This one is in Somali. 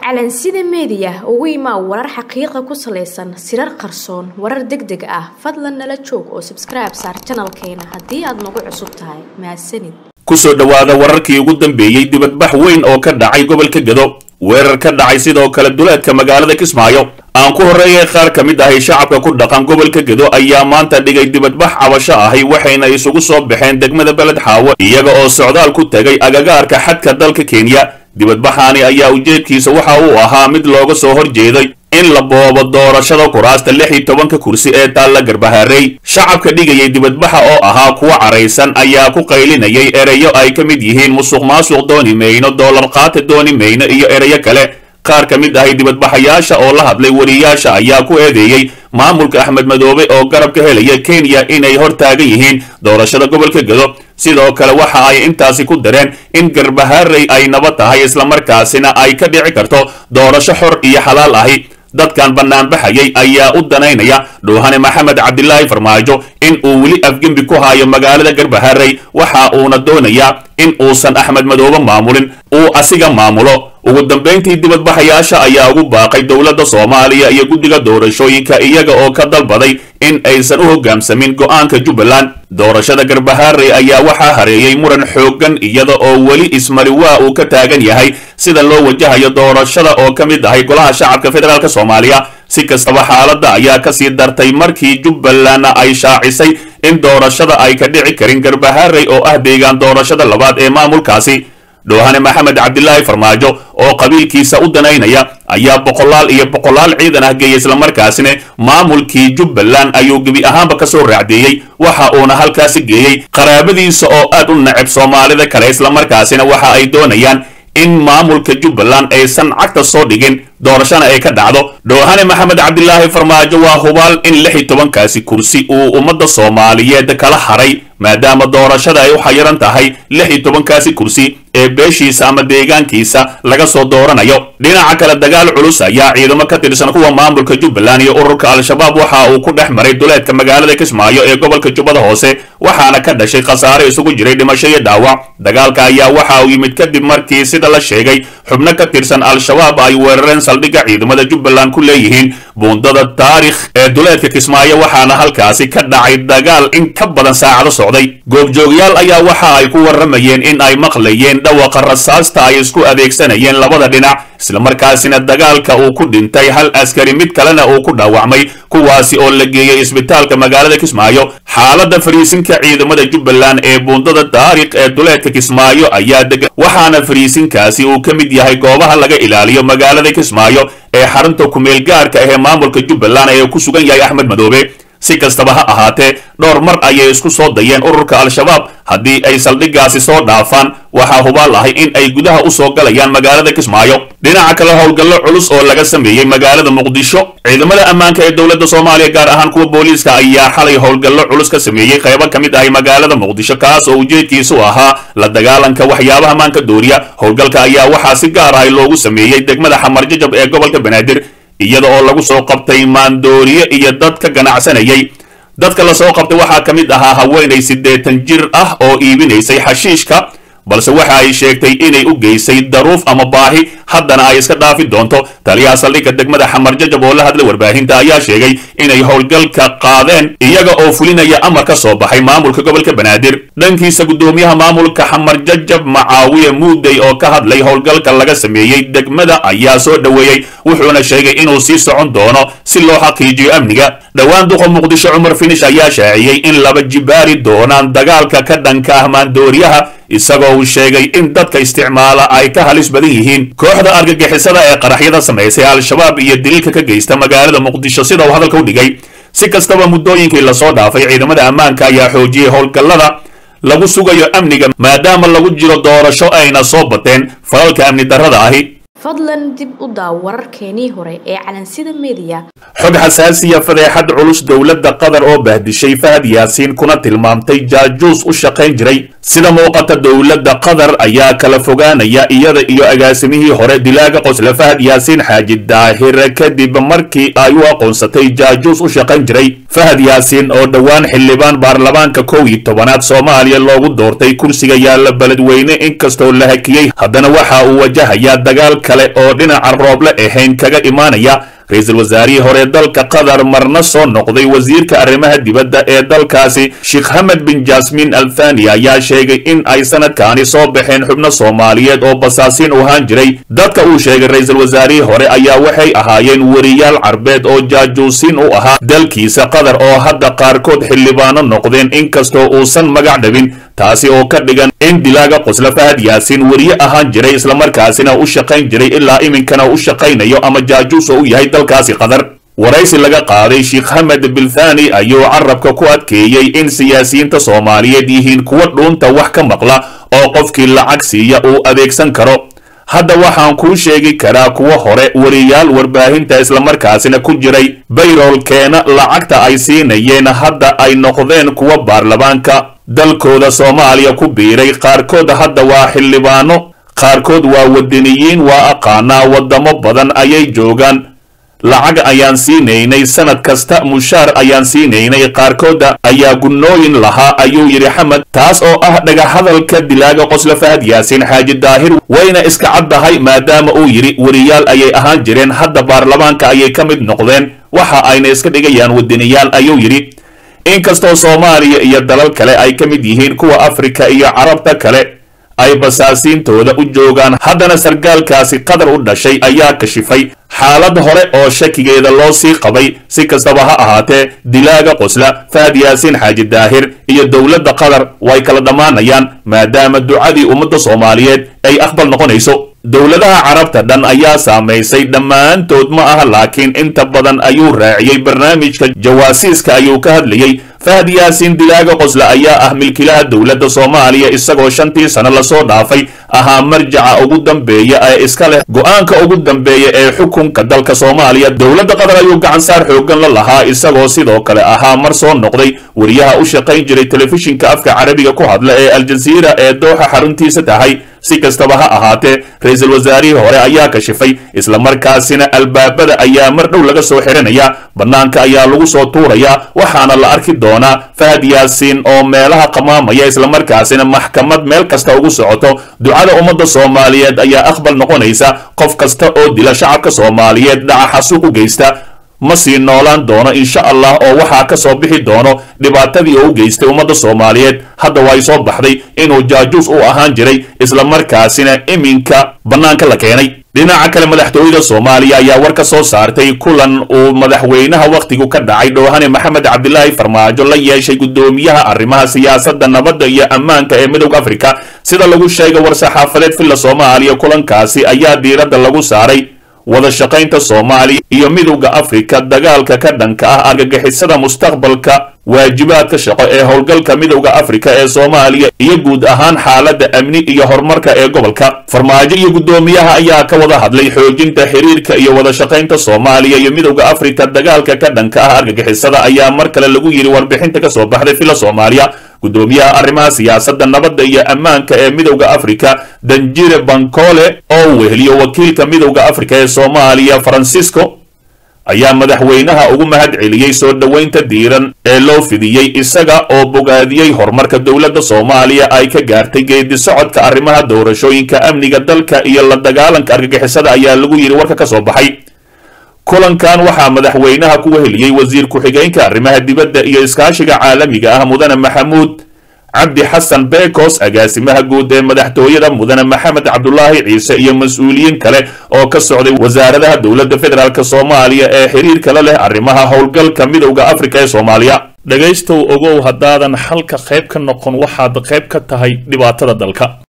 calansida meediya ugu imaa warar xaqiiqa ku salaysan sirar qarsoon warar deg deg ah fadlan nala joog oo sabskribe saar janalkeena haddii aad nagu cusub tahay mahadsanid kusoo dhowaada wararkii ugu dambeeyey dibadbax weyn oo ka dhacay gobolka gedo weerar ka dhacay sidoo kale duleedka magaalada kismaayo aan ku horreeyay qaar ka mid ahay shacabka ku dhaqan gobolka gedo ayaa maanta dhigay dibadbax cabasho ahi waxayna isugu soo baxeen degmada beled xaawo iyaga oo socdaal ku tegay agagaarka xadka dalka kenya dibadbaxaani ayaa ujeedkiisa waxa uu ahaa mid looga soo hor jeeday in la boobo doorashada kuraasta lix iyo tobanka kursi ee taalla garbaharey shacabka dhigayay dibadbaxa oo ahaa kuwa caraysan ayaa ku qaylinayay ereyo ay ka mid yihiin musuq maasuq dooni mayno doolar qaata dooni mayno iyo ereyo kale qaar ka mid ahay dibadbaxayaasha oo la hadlay wariyaasha ayaa ku eedeeyey maamulka axmed madoobe oo garab ka helaya kenya inay hor taagan yihiin doorashada gobolka gedo sidoo kale waxa ay intaasi ku dareen in garbaharey ay nabad tahay islamarkaasina ay ka dhici karto doorasho xor iyo xalaal ahi dadkan banaanbaxayay ayaa u danaynaya dhuuhane maxamed cabdilaahi farmaajo in uu weli afgembi ku haayo magaalada garbaharey waxa uuna doonayaa in uusan axmed madoobe maamulin uu asiga maamulo ugu dambayntii dibadbaxayaasha ayaa ugu baaqay dowladda soomaaliya iyo guddiga doorashooyinka iyaga oo ka dalbaday in aysan u hoggaamsamin go'aanka jubbaland doorashada garbaharey ayaa waxaa hareeyey muran xooggan iyada oo weli ismari waa uu ka taagan yahay sida loo wajahayo doorashada oo ka mid ahay golaha shacabka federaalk soomaaliya si kastaba xaaladda ayaa kasii dartay markii jubbalandna ay shaacisay in doorashada ay ka dhici karin garbaharey oo ah deegaan doorashada labaad ee maamulkaasi dhoohane maxamed cabdilaahi farmaajo oo qabiilkiisa u danaynaya ayaa boqolaal iyo boqolaal ciidan ah geeyay islamarkaasina maamulkii jubbaland ayuu gebi ahaanba ka soo raacdeeyey waxa uuna halkaasi geeyey qaraabadiisa oo aad u neceb soomaalida kale islamarkaasina waxa ay doonayaan in maamulka jubbaland aysan cagta soo dhigin doorashana ay ka dhacdo dhoohane maxamed cabdilaahi farmaajo waa hubaal in lix iyo tobankaasi kursi uu ummadda soomaaliyeed kala haray maadaama doorashada ay u xayiran tahay lix iyo tobankaasi kursi ee beeshiisa ama deegaankiisa laga soo dooranayo dhinaca kale dagaal culus ayaa ciidamo ka tirsan kuwa maamulka jubbaland iyo ururka al-shabaab waxa uu ku dhex maray duleedka magaalada kismaayo ee gobolka jubbada hoose waxaana ka dhashay khasaare isugu jiray dhimasho iyo dhaawac dagaalka ayaa waxa uu yimid kadib markii sida la sheegay xubno ka tirsan al-shabaab ay weerareen saldhigga ciidamada jubbaland ku leeyihiin buundada taarikh ee duleedka kismaayo waxaana halkaasi ka dhacay dagaal in ka badan saacado socday goobjoogyaal ayaa waxa ay ku warramayeen in ay maqlayeen dhawaqa rasaasta ay isku adeegsanayeen labada dhinac islamarkaasina dagaalka uu ku dhintay hal askari mid kalena uu ku dhaawacmay kuwaasi oo la geeyey isbitaalka magaalada kismaayo xaaladda fariisinka ciidamada jubbaland ee buundada taarikh ee duleedka kismaayo ayaa degan waxaana fariisinkaasi uu ka mid yahay goobaha laga ilaaliyo magaalada kismaayo ee xarunta kumeel gaarka ah ee maamulka jubbaland ee ku sugan yahay axmed madoobe si kastaba ha ahaatee dhowr mar ayay isku soo dayeen ururka al-shabaab haddii ay saldhiggaasi soo dhaafaan waxaa hubaal ahay in ay gudaha u soo galayaan magaalada kismaayo dhinaca kale howlgallo culus oo laga sameeyey magaalada muqdisho ciidamada ammaanka ee dowladda soomaaliya gaar ahaan kuwa booliiska ayaa xalay howlgallo culus ka sameeyey qaybo ka mid ahay magaalada muqdisho kaas oo ujeedkiisu ahaa la dagaalanka waxyaabaha maanka dooriya howlgalka ayaa waxaa si gaar ahay loogu sameeyey degmada xamarjajab ee gobolka banaadir iyada oo lagu soo qabtay maandooriye iyo dad ka ganacsanayay dadka lasoo qabtay waxaa ka mid ahaa haweenay siddeetan jir ah oo iibinaysay xashiishka balse waxa ay sheegtay inay u geysay daruuf ama baahi haddana ay iska dhaafi doonto taliyaha saldhigga degmada xamarjajab oo la hadlay warbaahinta ayaa sheegay inay howlgalka qaadeen iyaga oo fulinaya amar ka soo baxay maamulka gobolka banaadir dhankiisa guddoomiyaha maamulka xamarjajab macaawiye muudey oo ka hadlay howlgalka laga sameeyey degmada ayaa soo dhoweeyey wuxuuna sheegay inuu sii socon doono si loo xaqiijiyo amniga dhowaan duqa muqdisho cumar finish ayaa shaaciyey in laba jibaari doonaan dagaalka ka dhanka ah maandooriyaha isagoo uu sheegay in dadka isticmaala ay ka halis badan yihiin kooxda argagixisada ee qaraxyada samaysay al-shabaab iyo daliilka ka geysta magaalada muqdisho sida uu hadalka u dhigay si kastaba muddooyinkii lasoo dhaafay ciidamada ammaanka ayaa xoojiyey howlgallada lagu sugayo amniga maadaama lagu jiro doorasho ayna soo bateen falalka amni darrada ahi fadlan dib u daaw wararkeenii hore ee calansida meediya xog xasaasiya fadeexad culus dowladda qatar oo bahdishay fahad yaasiin kuna tilmaamtay jaajuus u shaqayn jiray sida muuqata dowladda qatar ayaa kala fogaanaya iyada iyo agaasimihii hore dilaaga qosle fahad yaasiin xaaji daahir kadib markii ay u aqoonsatay jaajuus u shaqayn jiray fahad yaasiin oo dhowaan xildhibaan baarlamaanka kow iyo tobanaad soomaaliya loogu doortay kursiga yaalla beledweyne inkastoo la hakiyey haddana waxa uu wajahayaa dagaal kale oo dhinaca rooble ahayn kaga imaanaya ra-iisul wasaarihii hore dalka qatar marna soo noqday wasiirka arrimaha dibadda ee dalkaasi sheekh hamed bin jasmin al thani ayaa sheegay in ay sanadkaani soo baxeen xubno soomaaliyeed oo basaasiin u ahaan jiray dadka uu sheegay ra-iisul wasaarihii hore ayaa waxay ahaayeen weriyaal carbeed oo jaajuusiin u ahaa dalkiisa qatar oo hadda qaarkood xildhibaano noqdeen inkastoo uusan magac dhabin taasi oo ka dhigan in dilaaga qosla fahad yaasiin weriye ahaan jiray islamarkaasina u shaqayn jiray ilaa iminkana u shaqaynayo ama jaajuus oo u yahay dalkaasi qatar waraysi laga qaaday sheekh hamed bilthani ayuu carabka ku adkeeyey in siyaasiyiinta soomaaliyeed yihiin kuwa dhuunta wax ka maqla oo qofkii lacag siiya uu adeegsan karo hadda waxaan kuu sheegi karaa kuwa hore weriyaal warbaahinta islamarkaasina ku jiray bayroolkeena lacagta ay siinayeen hadda ay noqdeen kuwa baarlamaanka dalkooda soomaaliya ku biiray qaarkood hadda waa xildhibaano qaarkood waa wadaniyiin waa aqaanaa waddamo badan ayay joogaan lacag ayaan siinaynay sanad kasta mushaar ayaan siinaynay qaarkooda ayaa gunnooyin lahaa ayuu yidhi xamed taas oo ah dhagahadalka dilaaga qosla fahad yaasiin xaaji daahir wayna iska caddahay maadaama uu yidhi weriyaal ayay ahaan jireen hadda baarlamaanka ayay ka mid noqdeen waxa ayna iska dhigayaan wadaniyaal ayuu yidhi inkastoo soomaaliya iyo dalal kale ay ka mid yihiin kuwa afrika iyo carabta kale ay basaasiintooda u joogaan haddana sargaalkaasi qatar u dhashay ayaa kashifay xaalad hore oo shakigeeda loo sii qabay si kastaba ha ahaatee dilaaga qosla fahad yaasiin xaaji daahir iyo dowladda qatar way kala dhammaanayaan maadaama ducadii ummadda soomaaliyeed ay aqbal noqonayso dowladaha carabta dhan ayaa saamaysay dhammaantood ma aha laakiin inta badan ayuu raaciyey barnaamijka jawaasiiska ayuu ka hadlayey fahad yaasiin dilaaga qosle ayaa ah milkilaha dowladda soomaaliya isagoo shantii sano lasoo dhaafay ahaa marjaca ugu dambeeya ee iska leh go-aanka ugu dambeeya ee xukunka dalka soomaaliya dowladda qatar ayuu gacansaar xoogan la lahaa isagoo sidoo kale ahaa mar soo noqday weriyaha u shaqayn jiray telefishinka afka carabiga ku hadla ee aljaziira ee dooxa xaruntiisa tahay si kastaba ha ahaatee ra-iisul wasaarihii hore ayaa kashifay islamarkaasina albaabada ayaa mar dhow laga soo xiranaya bannaanka ayaa lagu soo tuurayaa waxaana la arki doonaa fahad yaasiin oo meelaha qamaamaya islamarkaasina maxkamad meel kasta ugu socoto ducada ummadda soomaaliyeed ayaa aqbal noqonaysa qof kasta oo dila shacabka soomaaliyeed dhaca xasuuq u geysta ma sii noolaan doono insha allah oo waxaa ka soo bixi doono dhibaatadii oo u geystay ummadda soomaaliyeed hadda way soo baxday inuu jaajuus u ahaan jiray islamarkaasina iminka bannaanka la keenay dhinaca kale madaxtooyada soomaaliya ayaa war ka soo saartay kulan uu madaxweynaha wakhtigu ka dhacay dhoohane maxamed cabdilaahi farmaajo la yeeshay guddoomiyaha arrimaha siyaasadda nabadda iyo ammaanka ee midowda afrika sida lagu sheegay war-saxaafadeed villa soomaaliya kulankaasi ayaa diiradda lagu saaray wada shaqaynta soomaaliya iyo midowda afrika dagaalka ka dhanka ah argagixisada mustaqbalka waajibaadka shaqo ee howlgalka midowda afrika ee soomaaliya iyo guud ahaan xaaladda amni iyo horumarka ee gobolka farmaajo iyo guddoomiyaha ayaa ka wada hadlay xoojinta xiriirka iyo wada shaqaynta soomaaliya iyo midowda afrika dagaalka ka dhanka ah argagixisada ayaa mar kale lagu yidhi warbixinta ka soo baxday villa soomaaliya guddoomiyaha arrimaha siyaasadda nabadda iyo ammaanka ee midowda afrika danjire bankole oo weheliyo wakiilka midowda afrika ee soomaaliya francisco ayaa madaxweynaha ugu mahad celiyey soo dhoweynta diiran ee loo fidiyey isaga oo bogaadiyey horumarka dowladda soomaaliya ay ka gaartay geedi socodka arrimaha doorashooyinka amniga dalka iyo la dagaalanka argagixisada ayaa lagu yidhi warka ka soo baxay kulankan waxaa madaxweynaha ku weheliyey wasiir ku-xigeenka arrimaha dibadda iyo iskaashiga caalamiga ah mudane maxamuud cabdi xasan bekos agaasimaha guud ee madaxtooyada mudane maxamed cabdulaahi ciise iyo mas-uuliyiin kale oo ka socday wasaaradaha dowladda federaalk soomaaliya ee xiriirka la leh arrimaha howlgalka midowda afrika ee soomaaliya dhegaystow ogow haddaadan xalka qayb ka noqon waxaad qayb ka tahay dhibaatada dalka